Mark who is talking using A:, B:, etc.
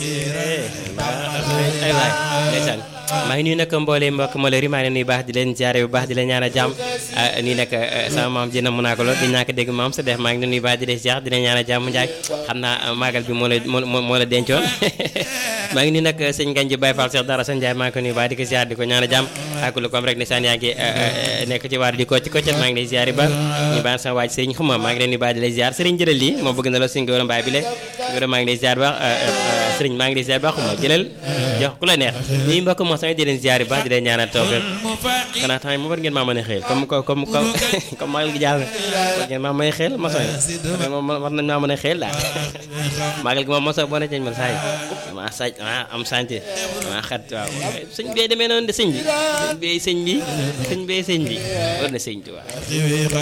A: ay waay ndeysaan maa ngi nuyu nag mboolee mbokk Malori maa ngi leen nuyu baax di leen jaare bu baax di leen ñaan a jàmm nii nag sama maam ji na mu naa ko lool di ñàkk dégg maam sa def maa ngi leen nuyu baax di leen ziar di leen ñaan a jàmm njaay xam naa maagal bi moo la moo la dencoon maa ngi nuyu nag sëñ Ganji Baye Fall Cheikh Dara sa Njaay maa ngi ko nuyu baax di ko ziar di ko ñaan a jàmm ak lu kom rek ne saan yaa ngi nekk ci waar di ko ci koccet maa ngi lay ziar ba ñu baax sama waaj sëriñ xuma maa ngi leen nuyu baax di lay ziar sëriñ jëlal lii moom bëgg na la suñ góor mbaay bi le góor maa ngi lay ziar ba sëriñ maa ngi lay ziar ba xuma jëlal jox ku la neex ñii mbokk moo sama di leen ziar baax di leen ñaanal tawfeex xanaa tamit mu war ngeen maa mën a xeel comme comme comme comme maagal gi jàll war ngeen maa mën a xeel maçon yi moom war nañ maa mën a xeel daal maagal gi moom maçon boo ne ceeñ man saay maa saaj maa am santé maa xat waaw sëñ bi demee noonu de sëñ bi sëñ bi sëñ bi sëñ bi sëñ bi war na sëñ bi waaw